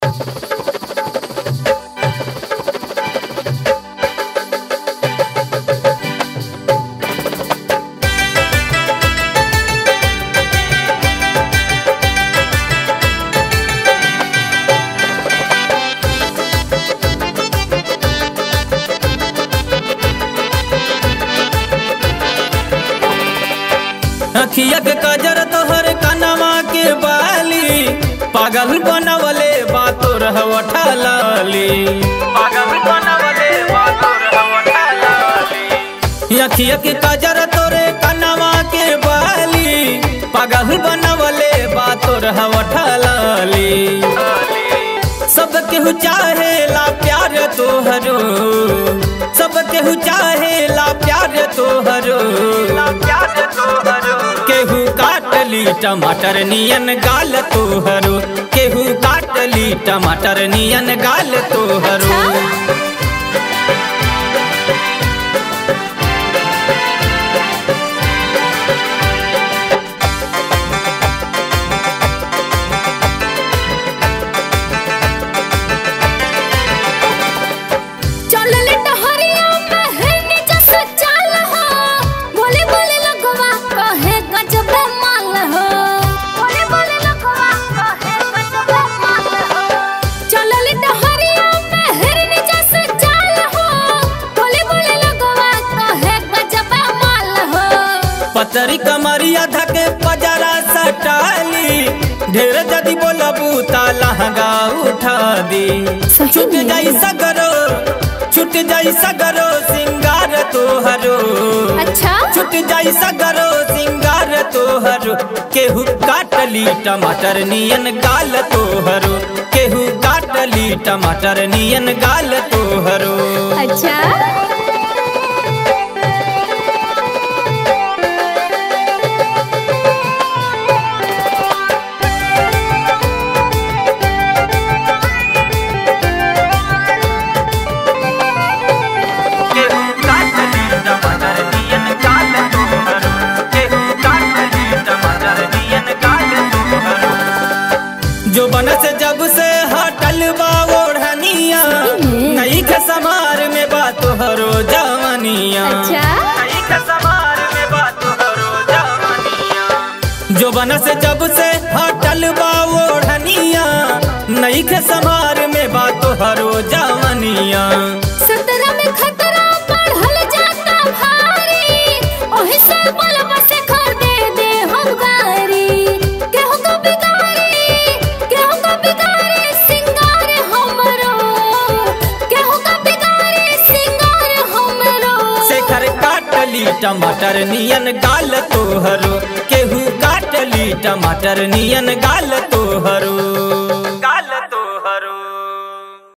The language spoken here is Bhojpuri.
अखिया के कजर तोहर कनवा के बाली पागल बनवले बातो रहवठा लाली पागल बनवले बातो रहवठा लाली अखिया के कजर तोरे कनवा के बाली पागल बनवले बातो रहवठा लाली सब केहू चाहे ला प्यार तोहरो सब केहू चाहे ला प्यार तोहरो केहू काटली टमाटर नियन गाल तोहरो केहू काटली टमाटर नियन गाल तोहरो चलले टहरिया में है नीचे से चाल हो बोले बोले लगवा कहे गजब माल हो बोले बोले लगवा कहे गजब माल हो चलले टहरिया में है नीचे से चाल हो बोले बोले लगवा कहे गजब माल हो पतरी कमरिया धके पजरा सटाली ढेर जदी बोलबू ता लहंगा उठा दी सही छुट में? जाई सगरो छुट जाई सगरो सिंगार तोहरो अच्छा छुट जाई सगरो सिंगार तोहरो केहू काटली टमाटर नियन गाल तोहरो केहू काटली टमाटर नियन गाल तोहरो अच्छा केहू काटली टमाटर नियन गाल तोहरो केहू काटली टमाटर नियन गाल तोहरो जो बन से जब से हटल बा ओढ़निया नई के समार में बा तोहरो जवनिया अच्छा नई के समार में बा तोहरो जवनिया जो बन से जब से हटल बा ओढ़निया नई के समार में बा तोहरो जवनिया सतरा में खतरा बढ़ल जाता भारी ओही से बलवा से खर दे दे हम गारी केहू को बिगारी केहू को बिगारी सिंगार हमरो केहू को बिगारी सिंगार हमरो शेखर काटली टमाटर नियन गाल तोहरो केहू काटली टमाटर नियन गाल तोहरो